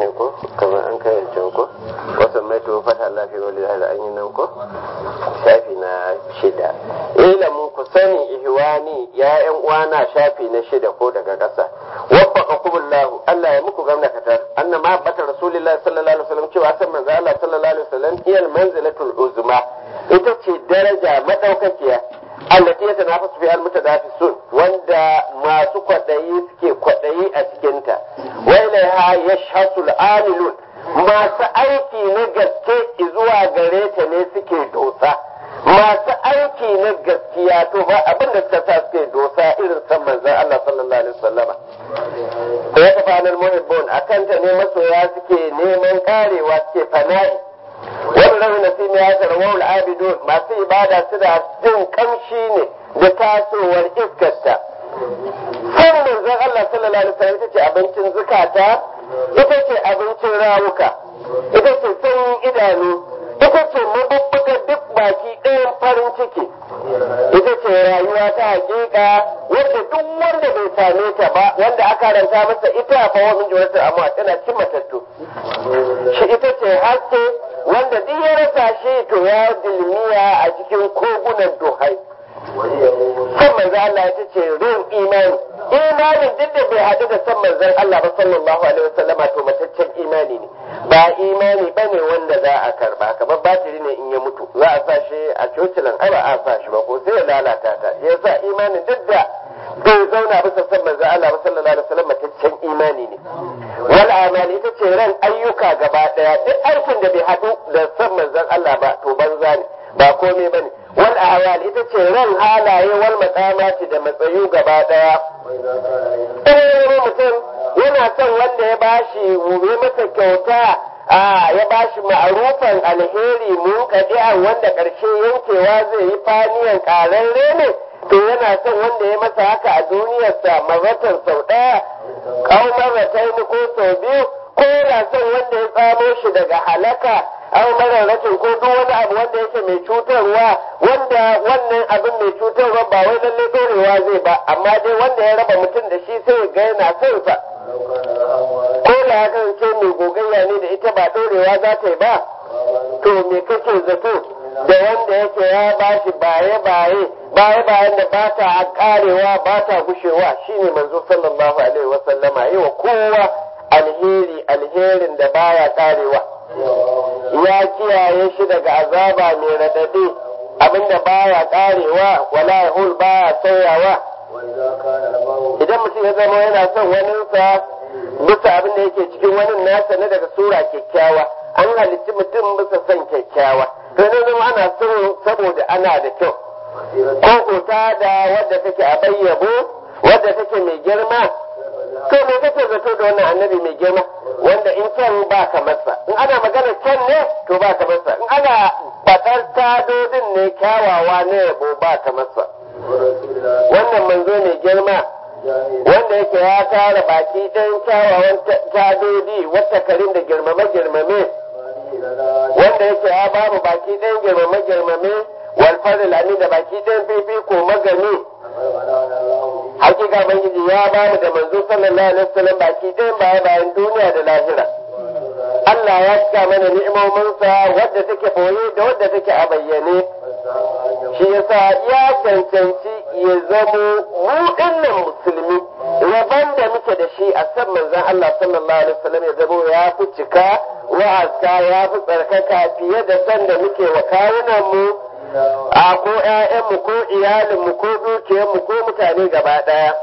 ne ko kamar an kai can ko wasu mai to fata Allah fi wali da an yi nan ko shafi na shida ilamin ku sani ihwani ya yan uwana shafi na shida ko daga ƙasa waffaka kumullahu Allah ya muku gamna katar anna ma bata rasulullahi sallallahu alaihi wasallam cewa san manzo Allah sallallahu alaihi wasallam iyal manzilatul uzma ita ce daraja madaukakiya allati ya tanafasu fi almutadafisun wanda masu kwadayi suke kwadayi a cikinta wa ilaiha yashhasul amilun masu aiki na gaske zuwa gare ta ne suke dosa masu aiki na gaskiya to ba abin da suka sa suke dosa irin san manzon Allah sallallahu alaihi wasallama ya tafanar muhibbun akan ta ne masoya suke neman karewa suke fana'i wannan nasibi ya tarwa abidun masu ibada suna jin kamshi ne da tasowar iskarta san manzon Allah sallallahu alaihi wasallam ita ce abincin zukata ita ce abincin rawuka ita ce sanyin idanu ita ce mabubbuga duk baki ɗayan farin ciki ita ce rayuwa ta hakika wanda duk wanda bai same ta ba wanda aka ranta masa ita fa wa min jawata amma tana cin matattu shi ita ce haske wanda duk ya rasa shi to ya dilmiya a cikin kogunan duhai san manzo Allah ita ce rin imani imanin duk da bai haɗu da san manzon Allah ba sallallahu alaihi wasallama to mataccen imani ne ba imani bane wanda za a karba kamar batiri ne in ya mutu za a sa shi a cocilan ai ba a sa shi ba ko sai ya lalata ta yasa imanin duk da bai zauna bisa san manzon Allah ba sallallahu alaihi wasallam mataccen imani ne wal amali ita ce ran ayyuka gaba daya duk aikin da bai haɗu da san manzon Allah ba to banza ne ba komai bane wal ahwal ita ce ran halaye wal maqamati da matsayu gaba daya in mutum yana son wanda ya bashi ya masa kyauta a ya bashi ma'arufan alheri mun kadi'a wanda karshe yankewa zai yi faniyan kararre ne to yana son wanda ya masa haka a duniyarsa maratan sau ɗaya kawo marataini ko sau biyu ko yana son wanda ya tsamo shi daga halaka aw mararrakin ko duk wani abu wanda yake mai cutarwa wanda wannan abin mai cutarwa ba wai lalle dorewa zai ba amma dai wanda ya raba mutum da shi sai ga yana son sa ko da ya kasance mai gogayya ne da ita ba dorewa za ta yi ba to me kake zato da wanda yake ya bashi baye baye baye bayan da ba ta karewa ba ta gushewa shine manzo sallallahu alaihi wasallama yi wa kowa alheri alherin da baya karewa ya kiyaye shi daga azaba mai radadi abinda baya karewa wala yahul baya sauyawa idan mutum ya zama yana son waninsa bisa abin da yake cikin wani nasa na daga sura kyakkyawa an halitti mutum bisa son kyakkyawa to ne zama ana son saboda ana da kyau ko ta da wadda take a bayyabo wadda take mai girma to me kake zato da wannan annabi mai girma wanda in kyan ba ka masa in ana magana kyan ne to ba ka masa in ana faɗar tadodin ne kyawawa ne yabo ba ka masa wannan manzo mai girma wanda yake ya tara baki ɗayan kyawawan tadodi wata karin da girmame girmame wanda yake ya bamu baki ɗayan girmame girmame walfaril amin da baki ɗayan fifiko magani hakika bangiji ya ba mu da manzo sallallahu alaihi wasallam baki ɗayan baya bayan duniya da lahira Allah ya cika mana ni'imominsa wadda take boye da wadda take a bayyane shi yasa ya cancanci ya zamo mu dinnan musulmi rabon da muke da shi a san manzon Allah sallallahu alaihi wasallam ya zamo ya fi cika wa'azka ya fi tsarkaka fiye da san da muke wa kawunan mu a ko ‘ya'yanmu ko iyalinmu ko dukiyarmu ko mutane gaba ɗaya.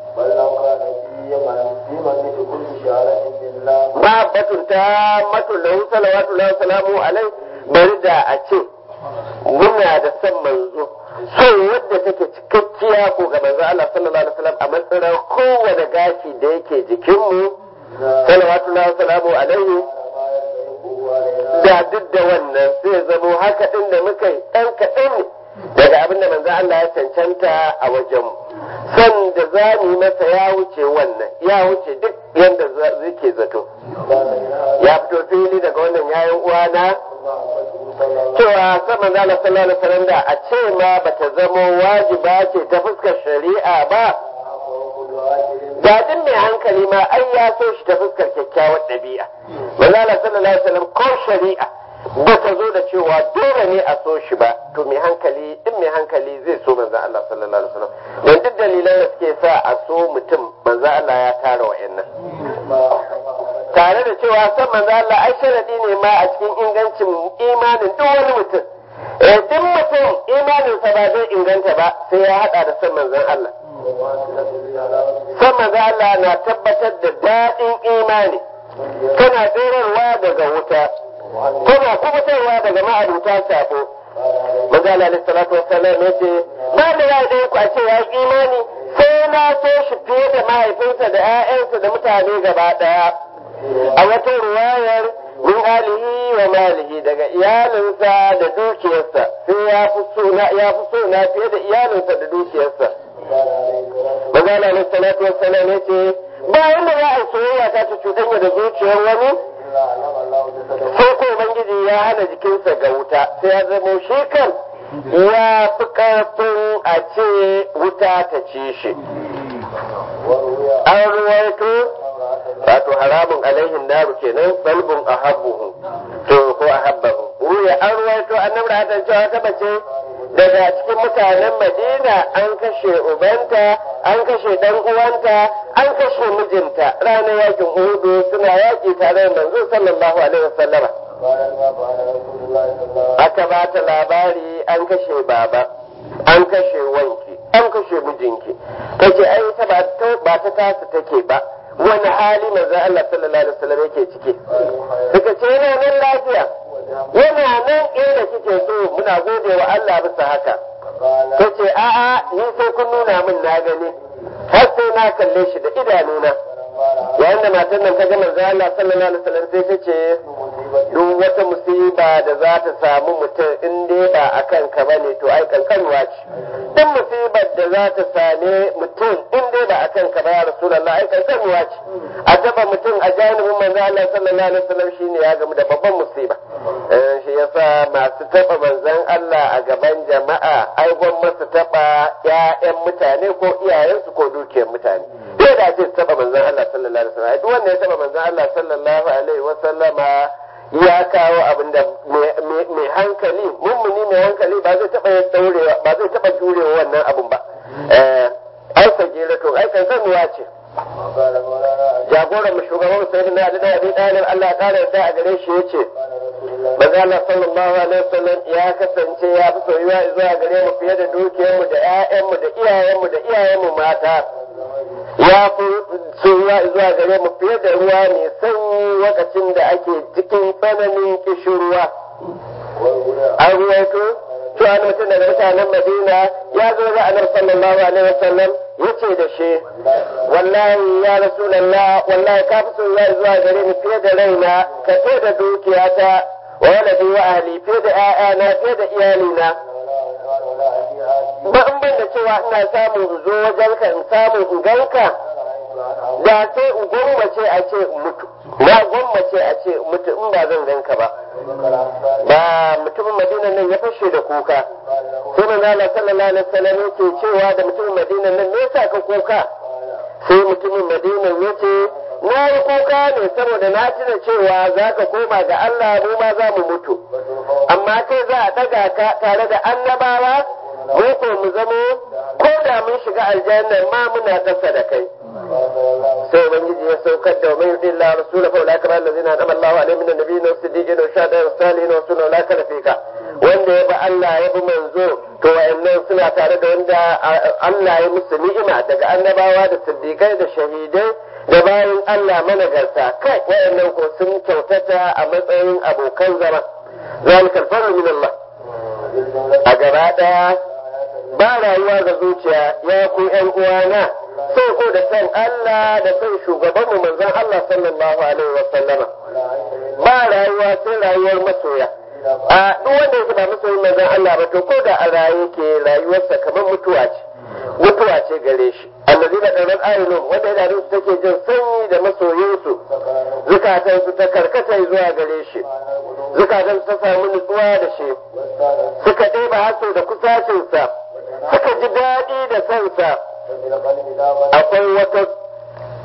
Ba batun ta matun lahu salawatu lahu salamu alai bari da a ce muna da son manzo son wadda take cikakkiya ko ga manzo Allah sallallahu alaihi wasallam a matsayin kowane gashi da yake jikinmu salawatu lahu salamu alaihi da duk da wannan zai zamo haka ɗin da muka yi ɗan kaɗan ne daga abin da manzo Allah ya cancanta a wajenmu san da za mu yi masa ya wuce wannan ya wuce duk yadda zai zato ya fito fili daga wannan yayin uwana cewa san manzo Allah sallallahu alaihi wasallam da a ce ma bata zamo wajiba ce ta fuskar shari'a ba da duk mai hankali ma ai ya so shi ta fuskar kyakkyawar ɗabi'a manzo Allah sallallahu alaihi wasallam ko shari'a ba ta zo da cewa dole ne a so shi ba to mai hankali in mai hankali zai so manzo Allah sallallahu alaihi wasallam dan duk dalilan da suke sa a so mutum manzo Allah ya tara wa'annan tare da cewa san manzo Allah ai sharadi ne ma a cikin ingancin imanin duk wani mutum eh duk mutum imaninsa ba zai inganta ba sai ya hada da san manzon Allah san manzon Allah na tabbatar da daɗin imani kana tsirarwa daga wuta kana kubutarwa daga ma'abuta sabo manzo Allah alaihi salatu wassalam yace ba da ya dai ku a ce ya imani sai na so shi fiye da mahaifinsa da 'ya'yansa da mutane gaba daya a wata ruwayar min alihi wa malihi daga iyalinsa da dukiyarsa sai ya fi so na ya fi so na fiye da iyalinsa da dukiyarsa magana ne salatu wassalam yace ba wanda za a soyayya ta ta cuɗanya da zuciyar wani sai ko ubangiji ya hana jikinsa ga wuta sai ya zamo shi kan ya fi ƙarfin a ce wuta ta ci shi an ruwaito wato haramun alaihin naru kenan balbun ahabbuhu to ko ahabbahu ruya an ruwaito annabi da hatan cewa ta bace daga cikin mutanen Madina an kashe ubanta an kashe dan uwanta an kashe mijinta ranar yakin Uhudu suna yaki tare da manzo sallallahu alaihi wasallama aka ba ta labari an kashe baba an kashe wanki an kashe mijinki tace ai ta ba ta tasu take ba wani hali manzo Allah sallallahu alaihi wasallam yake ciki suka ce yana nan lafiya yana nan inda kike so muna gode wa Allah bisa haka tace a'a ni sai kun nuna min na gani har sai na kalle shi da idanuna yayin da matan nan ta ga manzo Allah sallallahu alaihi wasallam sai ta ce duk wata musiba da za ta samu mutum in dai ba a kanka ba ne to ai kankanwa ce duk musibar da za ta same mutum in dai ba a kanka ba ya rasulullah ai kankanwa ce a taba mutum a janibin manzo Allah sallallahu alaihi wasallam shine ya gamu da babban musiba shi yasa masu taba manzon Allah a gaban jama'a ai gwamnati taba ƴaƴan mutane ko iyayensu ko dukiyar mutane sai da ce taba manzon Allah sallallahu alaihi wasallam duk wanda ya taba manzon Allah sallallahu alaihi wasallama ya kawo abin da mai hankali mummuni mai hankali ba zai taba daurewa ba zai taba jurewa wannan abun ba ai sagera to ai kan sanuwa ce jagoran mu shugaban sai na da abi dalil Allah ya kare da a gare shi yace manzo Allah sallallahu alaihi wasallam ya kasance ya fi soyuwa zuwa gare mu fiye da dukiyarmu da ƴaƴanmu da iyayenmu da iyayenmu mata ya fi soyuwa zuwa gare mu fiye da ruwa mai sanyi lokacin da ake cikin tsananin kishirwa an ruwaito cewa mutum daga mutanen madina ya zo ga annabi sallallahu alaihi wasallam ya ce da shi wallahi ya rasulallah wallahi ka fi soyuwa zuwa gare ni fiye da raina ka fiye da dukiyata wa waladi wa ahli fiye da ƴaƴana fiye da iyalina ba in ban da cewa ina samun in zo wajen ka in samu in ganka da sai in gwammace a ce in mutu na gwammace a ce in mutu in ba zan ganka ba ba mutumin madina nan ya fashe da kuka sai manzo Allah sallallahu alaihi wasallam yake cewa da mutumin madina nan me yasa ka kuka sai mutumin madina yace na yi kuka ne saboda na tuna cewa za ka koma ga Allah mu ma za mu mutu amma kai za a daga ka tare da annabawa mu ko mu zamo ko da mun shiga aljanna ma muna kasa da kai sai ubangiji ya saukar da mai yudin la rasula fa ulaka ba allazina anama Allahu alaihim min nabiyyin wa siddiqin wa shuhada wa salihin wa sunna ulaka rafika wanda ya bi Allah ya bi manzo to wayannan suna tare da wanda Allah ya musu ni'ima daga annabawa da siddiqai da shahidai da bayan Allah managarta kai wayannan ko sun kyautata a matsayin abokan zama zalika alfaru min Allah a gaba daya ba rayuwa ga zuciya ya ku ƴan uwana sai ko da san Allah da san shugaban mu manzon Allah sallallahu alaihi wa sallama ba rayuwa sai rayuwar masoya a duk wanda yake ba masoyin manzon Allah ba to ko da a raye ke rayuwarsa kamar mutuwa ce mutuwa ce gare shi allazi da ɗarar ayyulun wanda yana su take jin sanyi da masoyinsu zukatansu ta karkata zuwa gare shi zukatansu ta samu nutsuwa da shi suka ɗeba haso da kusacinsa suka ji daɗi da sansa akwai wata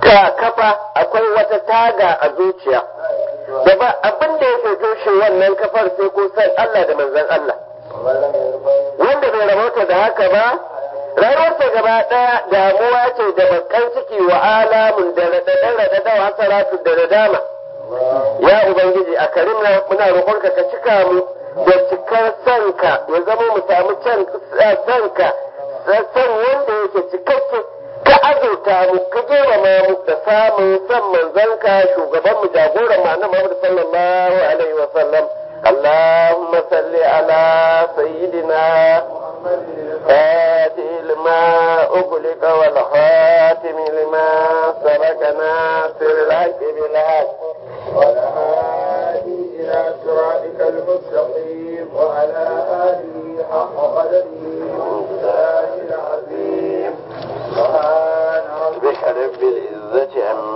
ka kafa akwai wata taga a zuciya da ba abin da yake toshe wannan kafar sai ko san Allah da manzon Allah wanda bai rabauta da haka ba rayuwarsa gaba ɗaya damuwa ce da bakan ciki wa alamun da raɗaɗen raɗaɗa wa hasaratu da nadama ya ubangiji a karimna muna roƙonka ka cika mu da cikar sanka ya zama mu samu can sanka san wanda yake cikakke ka azurta mu ka girmama mu da samun san manzanka shugaban mu jagoran mu annabi Muhammad sallallahu alaihi wa sallam اللهم صل على سيدنا فاتح لما أغلق والخاتم لما سبق ناصر الحق بالحق والهادي إلى صراطك المستقيم وعلى آله حق قدره